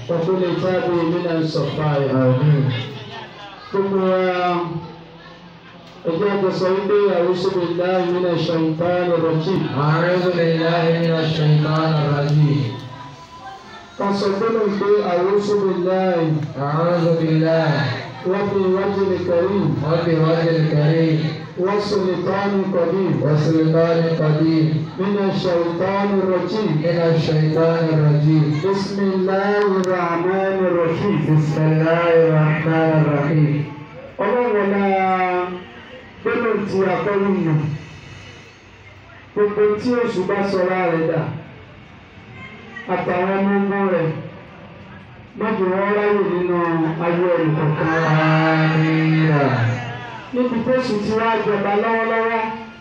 وكل تاب من الصفايا gbogbo wa ẹjẹ àgbẹsọ wípé àwùjọ billahi minash shaitanir rajim أعوذ بالله من الشيطان الرجيم kan sọ gbọ́dọ̀ pé àwùjọ billahi أعوذ بالله rabbil wajhil karim وبوجه الكريم wa sultanil qadim وسلطان قديم minash shaitanir rajim من الشيطان الرجيم bismillahir rahmanir rahim بسم الله الرحمن الرحيم ọlọ́wọ́lá gbọ́dọ̀ ti akọ́rù yàn gbogbo tí oṣù bá sọra rẹ̀ dà àtàwọn ọmọ ogun rẹ̀ mọ́jú wọn ráyè nínú ayé ẹnìkọ̀ọ̀kan wa. آمين níbi tó sùn ti wá jọba lọ́wọ́lọ́wọ́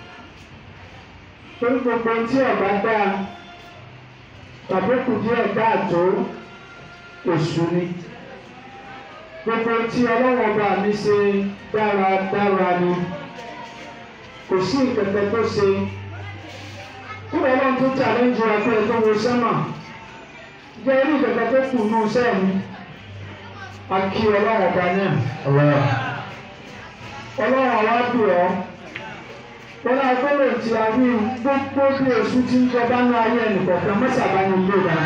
torí gbogbo tí ọ̀gá dá tàbí kù díẹ̀ dáàtó èṣù ni gbogbo tí ọlọ́wọ́n bá mi ṣe dáradára ni kò sí ìkẹ̀kẹ́ tó ṣe kúrò ọlọ́run tó challenge wa pé ẹ tó wo sẹ́mà jẹ́ irú ìkẹ̀kẹ́ tó kù nù sẹ́ẹ̀mí a kí ọlọ́wọ́n bá náà الله ọlọ́run àwa bì ọ́ wọn náà gbọ́dọ̀ tí a rí gbogbo bí oṣù tí ń jọba ní ayé ẹnìkọ̀ọ̀kan mọ́sàbá ní ilé wa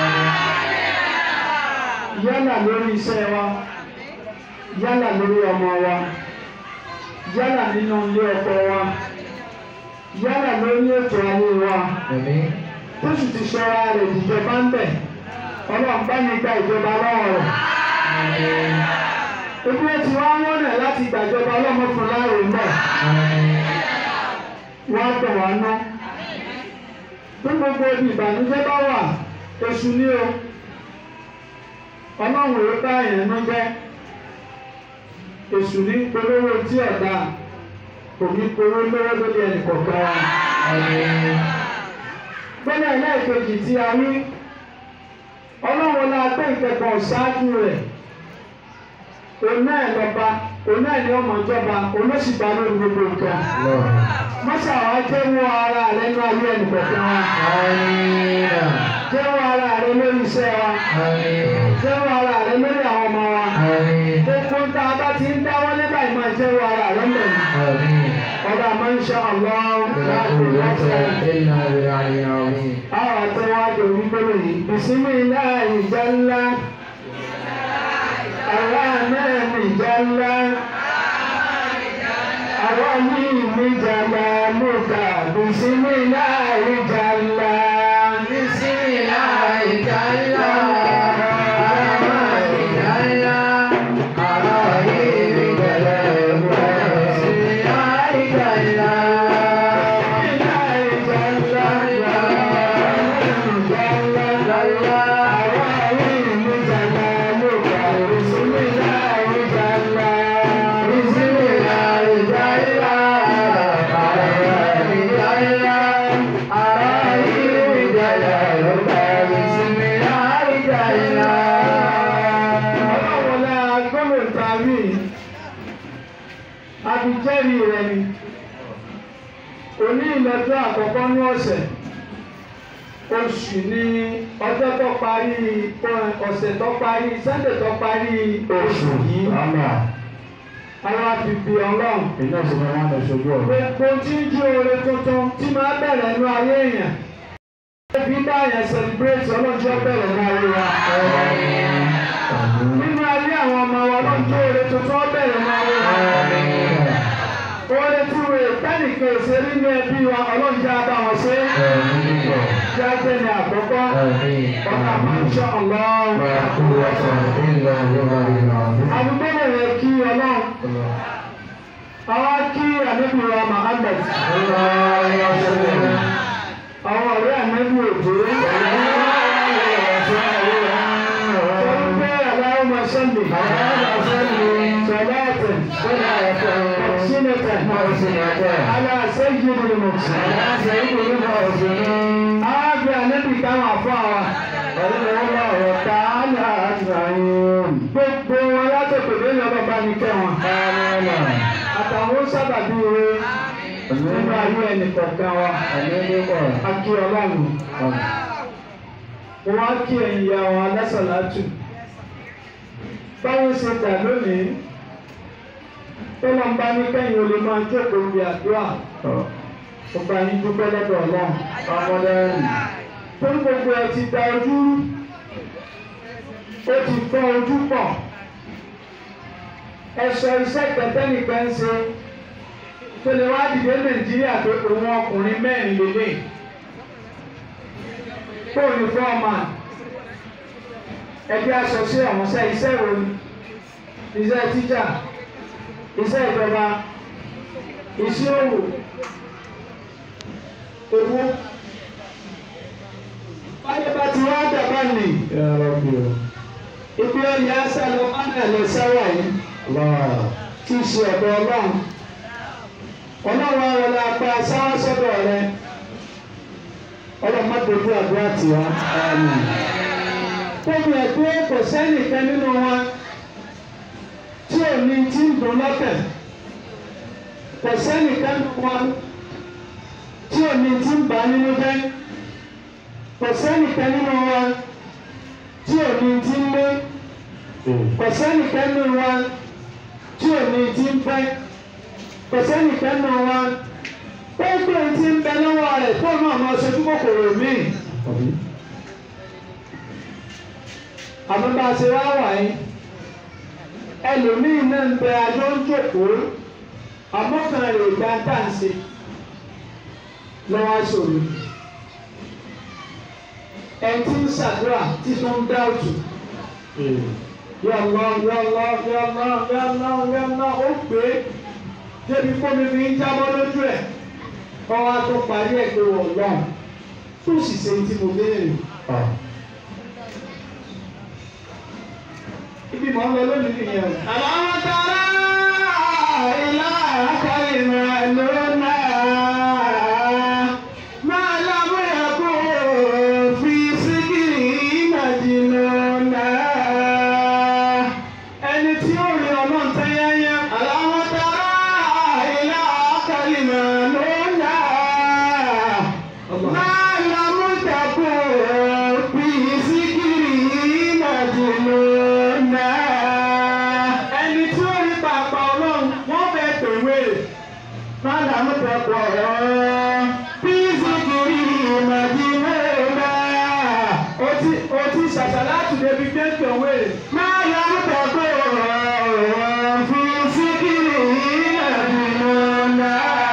yálà lórí iṣẹ́ wa yálà lórí ọmọ wa yálà nínú ilé ọkọ wa yálà lórí ètò ayé wa آمين tóṣù ti ṣọ́ra rẹ̀ ìjọba ń bẹ̀ ọlọ́run bá ní gba ìjọba lọ́wọ́ rẹ̀ آمين ebi ẹ ti wá wọ́n náà láti gbàjọba ọlọ́mọ fún láàrin náà. آمين wọ́n á tọ̀ wá ná. Bí gbogbo ibi ìbànújẹ́ bá wà, oṣù ní o. Ọlọ́run èrò bá èèyàn nú jẹ́. Èṣù ní polówó tí ọ̀dà kò ní polówó lọ́wọ́ lórí ẹnì kọ̀ọ̀kan wa. آمين Gbọ́dọ̀ ẹlẹ́ẹ̀kejì tí a rí. Ọlọ́run la gbé ìkẹ́kọ̀ọ́ ṣáájú rẹ̀. Òun náà lọ́ba, òun náà ni ọmọ ìjọba, òun ló sì bá lórí gbogbo nǹkan. الله Mọ́sà wa jẹ́wọ́ ara rẹ̀ nínú ayé ẹnìkọ̀ọ̀kan wa. آمين Jẹ́wọ́ ara rẹ̀ lórí iṣẹ́ wa. آمين Jẹ́wọ́ ara rẹ̀ lórí àwọn ọmọ wa. آمين Gbogbo ń tá a bá ti ń dáwọ́ nígbà yìí máa jẹ́wọ́ ara rẹ̀ mẹ́rin. آمين Ọba máa ń ṣe àlọ́ لا قوة إلا بالعلي العظيم Àwọn àtẹwájú onígbòrò yìí. Bìsímì náà ìjà ńlá. Àwa náà ní ìjà ńlá. Àwa ní ìmìjà máa mú ká. Bìsímì náà ìjà ńlá. بسم الله تعالى الرحمن تعالى الرحيم كلام بسم الله تعالى بسم الله تعالى الرحمن تعالى الرحيم كلام بسم الله تعالى Abijẹ́rì rẹ̀ ni. Òní ìlọ́jọ́ àkọ́kọ́ ní ọ̀sẹ̀. Oṣù ní ọjọ́ tó parí ọ̀sẹ̀ tó parí Sunday tó parí oṣù yìí. Àwọn àbìbì ọlọ́run. iná sì máa ń lọ ṣojú ọ̀rọ̀. Gbogbo tí ń jí oore tuntun tí máa bẹ̀rẹ̀ nínú ayé èèyàn. Ẹbí bá yẹn celebrate ọlọ́jọ́ bẹ̀rẹ̀ nínú ayé wa. Nínú ayé àwọn ọmọ wa ọlọ́jọ́ oore tuntun ó bẹ̀rẹ̀ nínú ayé wa. Oore tí wo ìtẹ́nìkan èsè nínú ẹbí wa ọlọ́jọ́ abá wọn ṣe. Jáde ní àkọ́kọ́. Ọ̀nà máa ń ṣọ́ ọlọ́run. Àdúgbò rẹ̀ kí ọlọ́run. Àwọn kí àdébí wa Muhammad. Àwọn ọ̀rẹ́ ànábì òjò. Sọ́dún pé aláwọ̀ sọ́ndì. Sọ̀láàtì. Sínẹ̀tì. Aláṣẹ́yìn ni mo ti. Ààbẹ̀ ànábì táwọn àfọ́ àwa. Gbogbo wọn látòkè lórí ọba bá ní kẹ́ wọn. Àtàwọn sábàbí ire nínú ayé ẹnì kọ̀ọ̀kan wa. Akí ọlọ́run. Mo wá kí ẹ̀yin ìyá wa lásàlátù. báwo ṣe dà lónìí tó lọ́n bá ní kẹ́yìn o lè máa jókòó bí àdúrà ó bá yín dúpẹ́ lọ́dọ̀ ọlọ́run ọmọdé torí gbogbo ẹ ti da ojú rú ó ti fọ́ ojú pọ̀ ẹ sọ iṣẹ́ kẹtẹ́nìkan ń ṣe tó lè wá dìde nàìjíríà pé òun ọkùnrin mẹ́rin lélẹ̀ fóònù fọ́ọ̀mà ẹgbẹ́ aṣọ sí ọ̀hún sẹ́ iṣẹ́ ìròyìn iṣẹ́ tíjà iṣẹ́ ìjọba iṣẹ́ òwò owó báyọ̀ bá ti wá dàbá nì Ya Rabbi. ibi ọ̀yà sálọ mánà lọ sáwà yìí Allah. tí í ṣe ọ̀dọ̀ ọlọ́run ọlọ́run àwọn ọlọ́pàá sáwọ́ sọ́dọ̀ rẹ ọlọ́run má dojú àdúrà tiwa. Àmín. Tóbi ẹ̀gbẹ́ kò sẹ́nìkan nínú wọn tí ò ní tí ń dùn lọ́kàn. Kò sẹ́nìkan nínú wọn tí ò ní tí ń bà á nínú jẹ́. Kò sẹ́nìkan nínú wọn tí ò ní tí ń lé. Kò sẹ́nìkan nínú wọn tí ò ní tí ń fẹ́. Kò sẹ́nìkan nínú wọn tó gbé tí ń bẹ lọ́wọ́ rẹ̀ tó náà máa ṣojú kòkòrò míì. Àbí? àmọ́ bá a ṣe wá wà yín ẹlòmíín náà ń bẹ ajọ́ ń jòkóó àmọ́ kan rè gba dáǹsì lọ́wọ́ sòrò ẹ̀ tí ń ṣàdúrà tí tó ń dá òtù yọ̀lọ́ yọ̀lọ́ yọ̀lọ́ yọ̀lọ́ yọ̀lọ́ ó pé débi kómi fi ń jábọ́ lójú ẹ̀ ọwọ́ á tó parí ẹ̀ pé wọ̀ lọ́n tó sì ṣe tí mo béèrè. Ah. ibi mọ̀ ń lọ lónìí nìyẹn o. àwọn tara ilá akọ́lìmọ̀ lónà máa lábúyà kó fi síkìrì ìmàjìnnà ẹni tí ó rí ọlọ́run tẹ́yẹ́yẹ́. àwọn tara ilá akọ́lìmọ̀ lónà máa lábúyà kó fi síkìrì ìmàjìnnà ẹni tí ó rí pàpà ọlọ́run wọ́n fẹ́ tòwé fádà ló fẹ́ pọ̀ ọ́ píìsìkìrì ìmọ̀dínlẹ́ẹ̀dá o ti o ti ṣàṣàlátù débi gbé tòwé máa yọ ọ́ pọ̀ ọ́ píìsìkìrì ìmọ̀dínlẹ́ẹ̀dá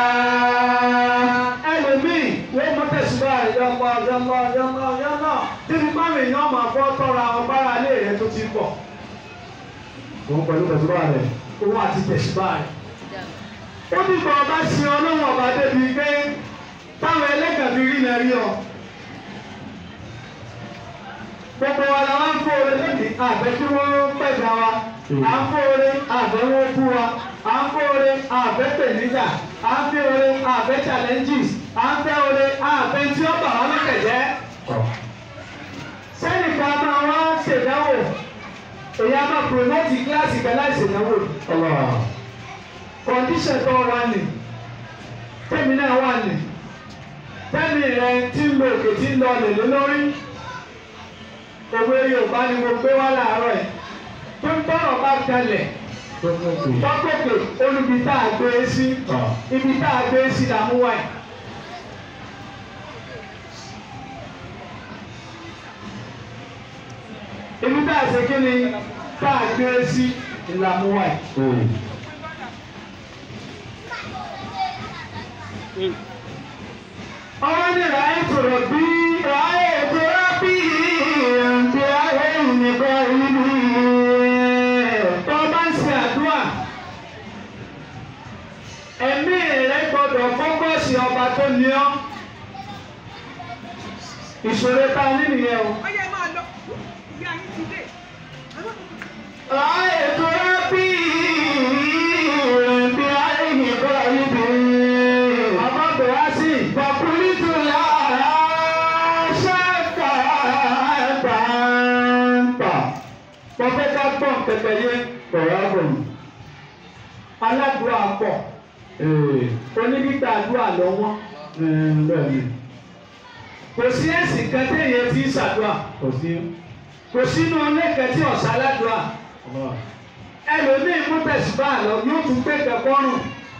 ẹlòmíì wọ́n mú tẹ̀síwá yọmọ yọmọ yọmọ yọmọ débi báwọn èèyàn máa fọ́ tọ́ra ọgbára ilé rẹ tó ti pọ̀ Òun pẹ̀lú tẹ̀síwá rẹ̀. òun àti tẹ̀síbá rẹ̀. ó ní kọ́ ọba sin ọlọ́run ọba débi pé táwọn ẹlẹ́gàn fi rí náà rí ọ. gbogbo wa la wá ń fọ́ orin lónìí àbẹ́ kí wọ́n pẹ̀gà wa à ń fọ́ orin àbẹ́ wọ́n bú wa à ń fọ́ orin àbẹ́ pèníjà à ń fẹ́ orin àbẹ́ challenges à ń fẹ́ orin àbẹ́ tí ó bà wá lọ́kẹ̀ jẹ́. sẹ́nìkan máa wá ṣèdánwò èyí á máa promote kíláàsì kan láì ṣèdánwò Allah. condition tó wà ní tẹ́mi náà wà ní tẹ́mi rẹ tí ń lo òkè tí ń lọ lèlé lórí òwe Yorùbá ni mo gbé wá láàárọ̀ ẹ̀ tó ń tọrọ bá kalẹ̀ Tó fún òkú. tọ́kòkè olùbí tá a gbé e sí Ah. ibi tá a gbé e sí làmú wáyé. ibi tá a ṣe kí ni tá a gbé e sí làmú wáyé. Hmm. ọwọ́ ní ráyè tòrò bí ráyè tòrò bí ǹjẹ́ ayé nìkan ìlú tó bá ń ṣe àdúrà ẹ̀mí rẹ gbọ́dọ̀ fọ́kọ̀sì ọba tó ní ọ́ ìṣòro ta ní nìyẹn o. Ọyẹ máa lọ. Ìyá yín ti dé. ráyè tòrò bí ǹjẹ́ ayé nìkan ìlú ọmọ bẹ̀rẹ̀ sí ìgbàkúrítù lára ṣẹ́ka gbàǹgbà. wọ́n fẹ́ ká gbọ́n pẹpẹ yé Ọ̀rọ̀ àbọ̀yìn. aládùúrà pọ̀ Ee. onígbígbà àdúrà lọ́wọ́ Ẹ̀ bẹ́ẹ̀ ni. kò sí ẹ̀sìn kan téèyàn ti ń ṣàdúrà Kò sí. kò sínú ọlẹ́kẹ̀ tí ọ̀sán aládùúrà ẹlòmíì mú tẹ̀síbá lọ yóò tún gbé kẹkọrùn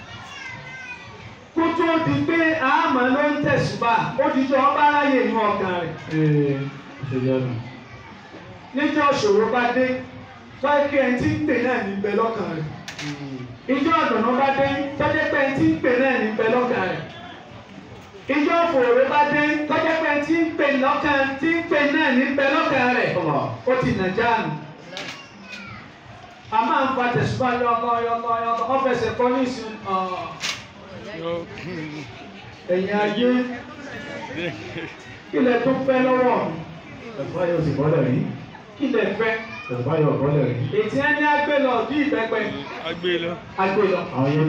kó tó di pé àmọ́ ló ń tẹ̀síbá ó di tó ọba aráyè inú ọkàn rẹ̀ níjọ́ ṣòro bá dé wáyé kí ẹni tí ń pè náà ní bẹ lọ́kàn rẹ̀ ìjọ ọ̀dùnnú bá dé tọ́jú pé ẹni tí ń pè náà ní bẹ lọ́kàn rẹ̀ ìjọ òfòrò bá dé tọ́jú pé ẹni tí ń pè lọ́kàn tí ń pè náà ní bẹ lọ́kàn rẹ̀ ó ti nà jáàmù a máa ń fa tẹ̀síwá yọkọ yọkọ yọkọ ọ́fẹ̀sẹ̀ kọ́ ní ìsìn ẹ̀yìn ayé kílẹ̀ tó fẹ́ lọ́wọ́ mi kílẹ̀ fẹ́ ètí ẹni agbé lọ bí ìbẹ́pẹ Agbé lọ. agbé lọ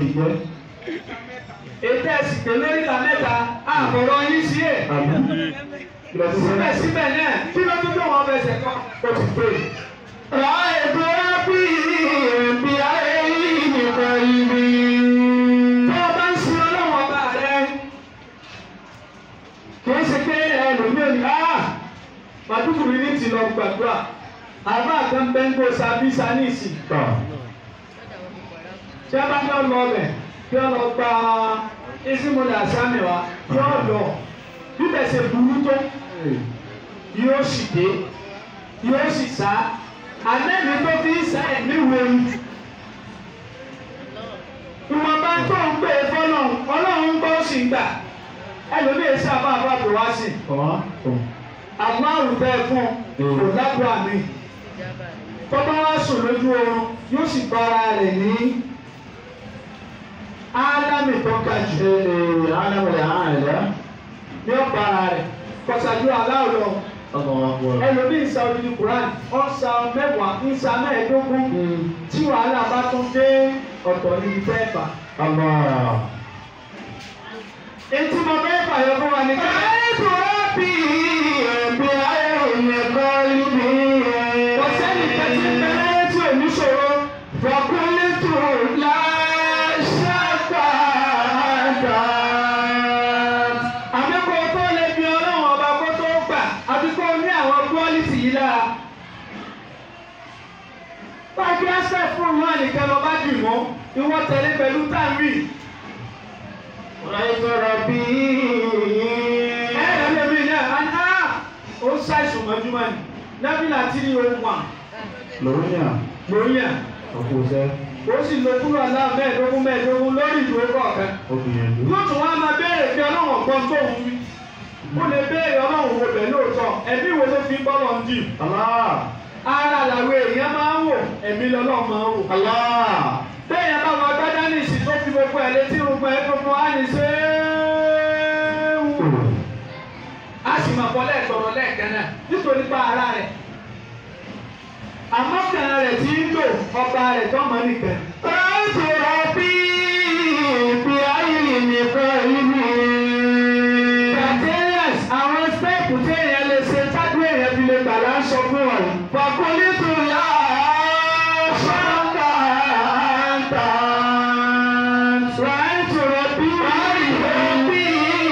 ètí ẹ̀sìn pé lórí ìlà mẹ́ta àbọ̀rọ̀ yín sí ẹ̀ síbẹ̀síbẹ̀ náà kí ló tún tó wọn fẹsẹ̀ kọ́ ó ti pè é. رأيت ربي بعين قلبي tó o bá ń sin ọlọ́wọ́ ọba rẹ kì í ṣe pé ẹlòmíràn ní á màdúkùrú ní ti lọ gbàdúrà àbá kan bẹ́ńgò sábísà ní ìsìn tí a bá ní ọlọ ọbẹ̀ kí ọ lọ gba ìsìnkúndà sámi wa kí ọ lọ bíbẹ̀ ṣe burú tó yóò sì dé yóò sì sá anẹ́mi tó fi ń sá ẹ̀mí wẹ̀rù ìwọ̀nba tó ń pè é fọ́lọ́run ọlọ́run ń gbọ́ sí gbà ẹlòmíì sábà bá bò wá sí àwọn àrùbẹ́ fún kò lábúrò àmì tọ́ba wá sùn lójú oorun yóò sì bára rẹ̀ ní ádámì tó ga jù ní ọ̀bára rẹ̀ kọ̀sàdú aláwọ̀ ẹlòmíì sa odidi Quran ọ̀sà mẹ́wàá ìsà mẹ́ẹ̀ẹ́dógún tí wàhálà bá tún dé ọ̀tọ̀ níbi fẹ́ fà. Etí mo fẹ́ fàyọ fún wa ní ká. Kò sẹ́ni kẹ́tí bẹ́rẹ́ tí ò ní ṣòro. Àmì kò tó lè bí ọlọ́run ọba kó tó gbà àbí kó ní àwọn quality yìí lára. Báàgì ẹsẹ̀ fún ìwọ nìkan lọ bá dì mọ́, ìwọ tẹ̀lé pẹ̀lú táàmì. Ẹ̀rọ lèmi náà, a ní á, ó ń ṣàìsùn mọ́júmọ́ ni. Nábìlà tí ní ohun wà lórí à. Ó sì lo kúrò aláà mẹ́ẹ̀ẹ́dógún mẹ́ẹ̀ẹ́dógún lórí ìdúró kọ̀ọ̀kan. Yóò tún wá máa béèrè pé ọlọ́run ọ̀gbọ́n tó ń wí. Ó lè béèrè ọlọ́run wo bẹ̀ lóòótọ́, ẹ̀mí wo ló fi ń bọ́ lọ́n dì? Ara làwọn èèyàn máa ń wò, ẹ̀mí lọ́lọ́run máa ń wò. Bẹ́ẹ̀ni bá wọn gbádá ní ìsìn tó fi gbogbo ẹ̀ létí gbogbo ẹ̀ gbogbo á ní ṣe é wù. A sì máa bọ́ lẹ́ẹ̀tọ̀rọ̀ lẹ́ẹ̀kan náà nítorí pa ara rẹ̀. Àmọ́ kan rẹ̀ tí ń lò ọba rẹ̀ tó mọ̀ nìkan. Bacterias àwọn stẹ́ẹ̀pù tí èèyàn lè ṣe tájú èèyàn fi lè gbà láńsọ fún ọ. Fàkúlì tó yá ṣáńtà ńtà. Wàá tòrò bí wàá bí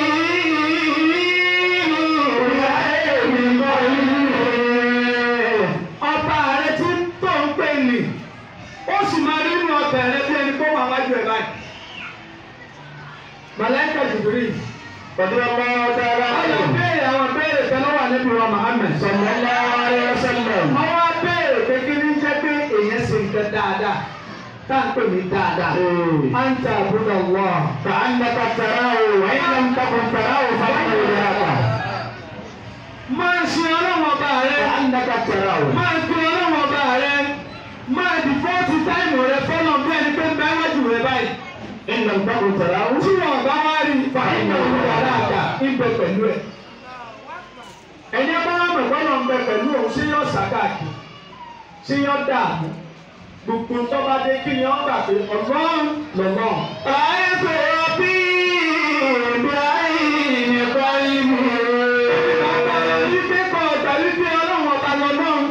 ìyá èmi kọ́ ilé. Ọba rẹ̀ tí tó ń pè ní. Ó sì máa rí inú ọbẹ̀ rẹ̀ bí ẹni tó wà wájú ẹ̀ báyìí. Màláíkà Jùbìrì. Ọlọ́ béèrè àwọn béèrè kan lọ́wọ́ níbi wa Muhammad. Wọ́n wá béèrè pé kí ní jẹ́ pé èèyàn ṣe nǹkan dáadáa. Tá à ń pè ní dáadáa. À ń ta àbúrò wọ̀. Máa ṣe ọlọ́wọ́ ọba rẹ̀. Máa gbé ọlọ́wọ́ ọba rẹ̀. Máa dìfọ́ọ̀tì táìmù rẹ̀ fọ́nà bí ẹni pé ń bá wájú rẹ̀ báyìí. Tí wọ́n bá wá rí fàáyínà olùkọ́ dáadáa ń bẹ pẹ̀lú ẹ̀. Ẹni bá wà mọ̀ gbọ́dọ̀ ń bẹ pẹ̀lú òun ṣé yọ sàkáàkì ṣé yọ dààmú. Gbogbo tó bá dé kí ni wọ́n gbà pé ọ̀gbọ́n lọ́gbọ́n. Bàbá rẹ̀ ní pé kọ́ ọ̀tà wípé ọlọ́run ọba lọ́lọ́run.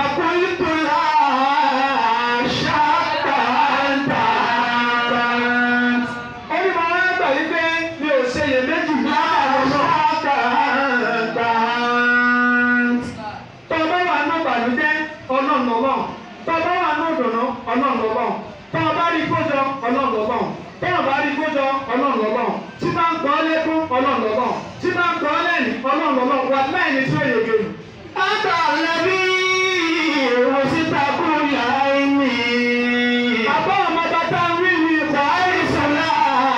Ẹni máa wá gbà wípé mi ò ṣe iyèméjì láàárọ̀ náà. Tọ́ba wà ní ìbànújẹ́ ọlọ́run ọlọ́run. Tọ́ba wà ní òdùnnú ọlọ́run lọ́lọ́run tó o bá rí kójọ ọlọ́run lọ́lọ́run tó o bá rí kójọ ọlọ́run lọ́lọ́run tí bá ń gbọ́ lẹ́kún ọlọ́run lọ́lọ́run tí bá ń gbọ́ lẹ́yìn ọlọ́run lọ́lọ́run wà lẹ́yìn tí ó yege nù. Àtàlẹ́bí òsítà kúrò àìní. bàbá ọmọ bàtà ń rí ni ìkọ̀ Àìsùnlá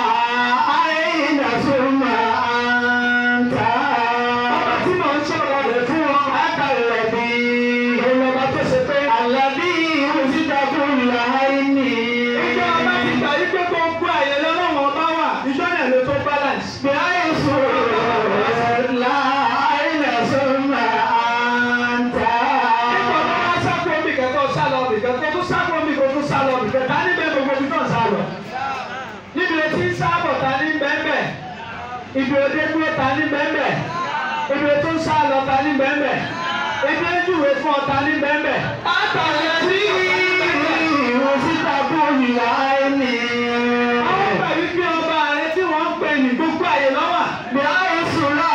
àìdàsùnmá àǹtà. ọmọ tí mò ń sọ̀rọ̀ rẹ̀ fún wọn. Àtàlẹ́bí ìrọ̀lọ́ba tó ṣe pé àlẹ́bí òsítà kúrò àìní. ìjọ ọba ti gbà yí pé gbogbo àyè lọ́wọ́ ọba wà ìjọ náà ló tó balance. Bí àìsùnlá àìdàsùnmá àǹtà. Nígbà tó bá sáko omi kẹ́kọ̀ọ́ sá lọ bì kẹ́kọ̀ọ́ tó sáko omi kò tó sá lọ bì kẹ́kọ̀ọ́ ta ní bẹ́ẹ̀ gbogbo ibi náà sá lọ. Níbi etí ń sábọ̀ ta ní bẹ́ẹ̀bẹ̀. Ibi òde dúró ta ní bẹ́ẹ̀bẹ̀. Ibi tó ń sá lọ ta ní bẹ́ẹ̀bẹ̀. Ibi ojúwe fún ọ ta ní bẹ́ẹ̀bẹ̀. Àtàlẹ́bí òsítà kúrò àìní. Àwọn gbà wípé ọba rẹ tí wọ́n ń pè ní gbogbo àyè lọ́wà. Bí àìsùnlá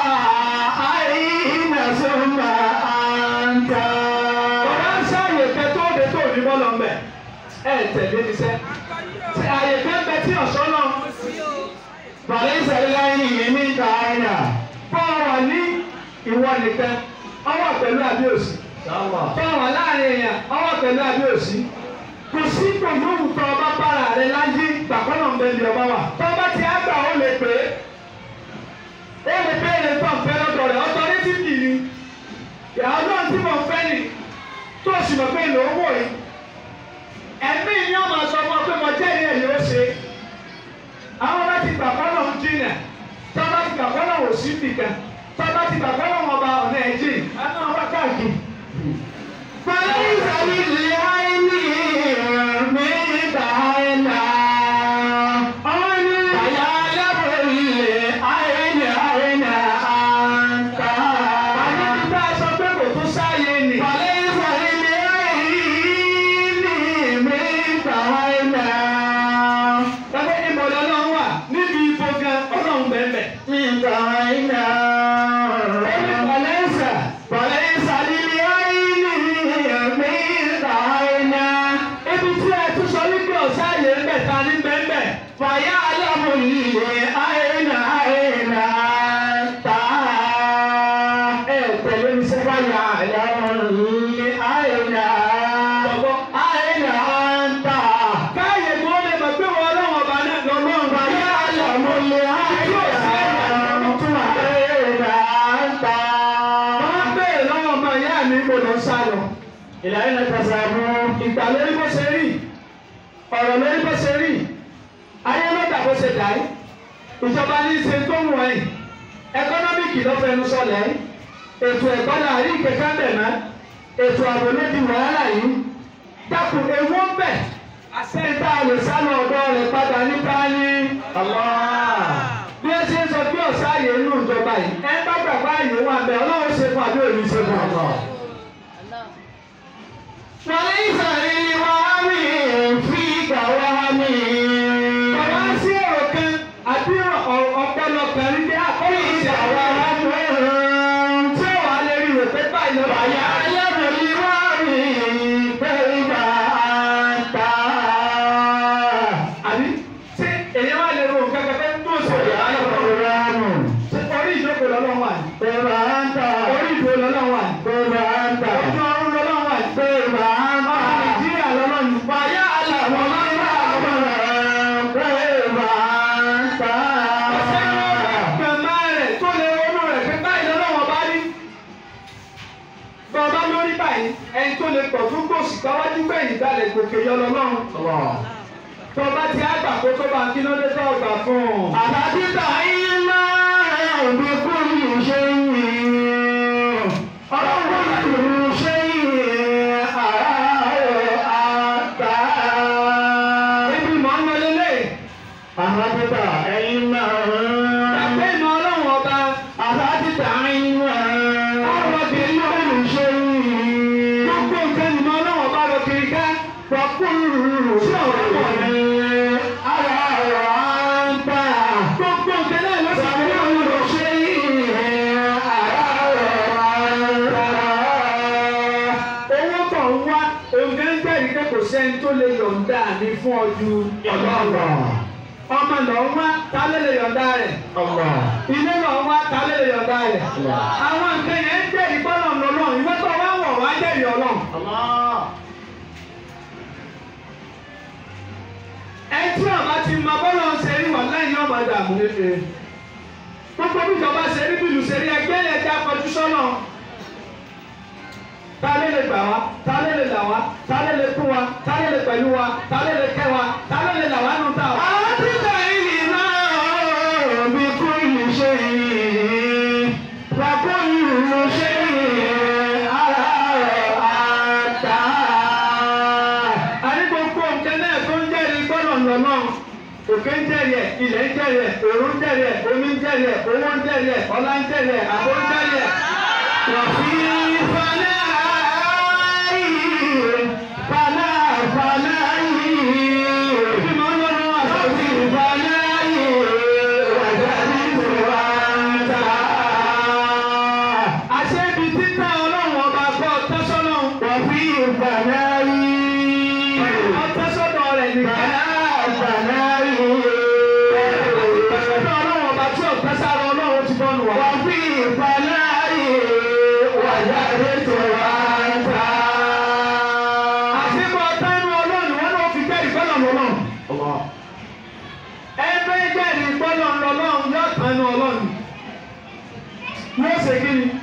àìdàsùnmá àǹtà. Ọ̀rọ̀ ń sáàyè kẹ́ tó de tó ní bọ́lọ̀ ń bẹ̀. Ẹ tẹ̀lé ní sẹ́. Àyè kẹ́ ń bẹ tí ọ̀ṣọ́ náà. Fàlẹ́sà láìní yẹmí káyà. Bọ́ọ̀rọ̀ ní ìwọ nìkan, ọwọ́ pẹ̀lú àbíòsì. Bọ́ọ̀rọ̀ láàrin èèyàn, ọwọ́ pẹ̀lú àbíòsì. Kò sí gbòmùrù tó ọba bára rẹ láyé gbàgbọ́nà ń bẹ ní ọba wa. Tọ́ba ti á gbà ó lè pè é. Ó lè béèrè tó ń fẹ́ lọ́dọ̀ rẹ̀, ọ̀tọ̀ ní ti dì ní. Ìyàwó náà tí mo fẹ́ nì tó o sì mọ̀ pé ìlò owó yìí. Ẹ̀mí ni ọmọ sọ fún ọ pé mo jẹ́ ìyẹn ni ó ṣe. Àwọn bá ti gbàgbọ́nà ń jìnà tọ́ba ti gbàgbọ́ náà wò sí nìkan tọ́ba ti gbàgbọ́ náà wọ́n ba ọ̀nà ẹ̀jì àná wá káàkiri. Fàlẹ́sà láìní yẹmí káyà. àwọn ní Àyà lábẹ́lẹ̀ àìní àìní àǹtà. àní ti bá a sọ pé kò tún sáàyè nì. Fàlẹ́sà láìní yẹmí káyà. Tọ́pẹ́ ìmọ̀lẹ́ ọlọ́run wà níbi ibo gan ọlọ́run bẹ̀ẹ̀bẹ̀. Mi káyà. Ẹni pàlẹ́sà Fàlẹ́sà láìní yẹmí káyà. ibi tí ẹ tún sọ wípé ọ̀sáàyè ń bẹ̀ ta ní bẹ̀ẹ̀bẹ̀. Fàyà lábẹ́lẹ̀ àìní àìní àǹtà. Ẹ tẹ̀lé mi sẹ́ Fàyà lábẹ́lẹ̀ àìní Bọ̀bọ̀. àìní àǹtà. Káyè kó lè mọ̀ pé wọ́n ọlọ́run ọba náà lọ́lọ́run bá yá àlọ́. Wọ́n bẹ̀rẹ̀ lọ́wọ́ ọmọ ìyá mi kò lọ sá lọ. ìgbà lórí bó ṣe rí ọ̀rọ̀ lórí bó ṣe rí ayé lọ́dà bó ṣe dà yìí ìjọba ní í ṣe tó wù ẹ́ ẹkọ́nọ́mìkì ló fẹnu sọlẹ̀ yìí ètò ẹ̀kọ́ là rí kẹ̀kẹ́ bẹ̀ mọ́ ètò ààbò ló di wàhálà yìí dákun ewu ń bẹ̀ àṣẹ́ńtà lè sá lọ ọ̀dọ́ rẹ̀ padà níta ní bí ẹ ṣe ń sọ bí ọ̀sá ààyè inú ìjọba yìí ẹ bá gbàgbọ́ ààyè wà bẹ́ẹ̀ ọlọ́run ṣe fún àbí òní ṣe fún ọ̀nà. Bàbá sí ọ̀rọ̀ kan àbí ọ̀pọ̀lọ kan rí bí àkọ́lé ìṣe àwọn ará tí ó wà lè rí rò pé báyìí lọ́wọ́ àbí tí èyí wà lè rò kankan pé tó ṣe ìyá lọ́wọ́ orí ìjókòó lọ́wọ́ wà ní orí ìdúró lọ́wọ́ wà ní ojú ọrùn lọ́wọ́ wà ní ọmọ Nàìjíríà lọ́wọ́ ní fàyà àlàmọ́ gbẹ̀mọ́ rẹ̀ tó lè ronú rẹ̀ pé báyìí lọ́wọ́ bá rí bọ́ọ̀bá lórí báyìí ẹni tó lè pọ̀ fún gbòòsì gbáwájú gbẹ̀yìn dalẹ̀ gòkè yọ lọ́lọ́run tọ́ba ti àgbà kó tó bá kí ló dé tó ọgbà fún un. Àtàtìtà yìí máa ń bí kúrú ṣe yìí. Ọlọ́run ṣe yìí àárẹ̀ àtà. Ibi mọ̀ ń lọ lélẹ̀. Àtàtìtà ẹ̀yìn máa ń. Àpé ìmọ̀ ọlọ́run ọba. Àtàtìtà yìí máa ń. Ọ̀rọ̀ kìí lọ Kúrú ṣe yìí. Gbogbo nǹkan ìmọ̀ ọlọ́run ọba lọ kiri ká. Wàkúrú Sí ọ̀rọ̀ pọ̀ ní. àárẹ̀ àtà. Gbogbo nǹkan náà ló sì fi ní ọ̀rọ̀ lọ. ṣe yìí àárẹ̀ àtà. jẹ́rìí pé kò sẹ́ni tó lè yọ̀ǹda mi fún ọ ju ọlọ́run ọmọ lọ́ọ́ wá ta ló lè yọ̀ǹda rẹ̀ ilé lọ́ọ́ wá ta ló lè yọ̀ǹda rẹ̀ àwọn nǹkan yẹn ń jẹ́rìí bọ́lọ̀ lọ́lọ́run ìwé tó wá wọ̀ wá jẹ́rìí ọlọ́run. ẹ tí ọba ti mọ bọ́lọ̀ ń ṣe rí wà lẹ́yìn ọmọ ìdààmú kékeré gbogbo bí ìjọba ṣe rí bílù ṣe rí ẹgbẹ́ yẹn já kọjú sọ́nà ta ló lè gbà wá ta ló lè là wá ta ló lè kú wa ta ló lè pẹ̀lú wa ta ló lè kẹ́ wa ta ló lè là wá nù ta wa. àtìgbà ìlì náà bí kú ìlú ṣe yìí bàbá ìlú ṣe yìí ara àtà. àní gbogbo nǹkan náà tó ń jẹ́rìí gbọ́dọ̀ lọ́nà òkè ń jẹ́rìí ẹ̀ ilẹ̀ ń jẹ́rìí ẹ̀ òru ń jẹ́rìí ẹ̀ omi ń jẹ́rìí ẹ̀ owó ń jẹ́rìí ẹ̀ ọlá ń jẹ́rìí ẹ̀ àbó ń jẹ́rìí ẹ̀. وفي فنائه فنا فنائه وفي فنائه وجدت وانت àṣẹ ibi títà ọlọ́run ọba gbọ́ tẹ́sọ́nà وفي فنائه ọtẹ́sọ́dọ̀ rẹ̀ nìkan. فنائه tẹ́sọ́dọ̀ ọlọ́run ọba tí ò tẹ́sára ọlọ́run ti bọ́nu wá. وفي فنائه وجدت وانت àṣìbọ̀ tánú ọlọ́run wọn ló fi jẹ́rìí gbọ́dọ̀ lọ́lọ́run. ẹgbẹ́ jẹ́rìí gbọ́dọ̀ lọ́lọ́run yóò tánú ọlọ́run. yóò ṣe kí ni?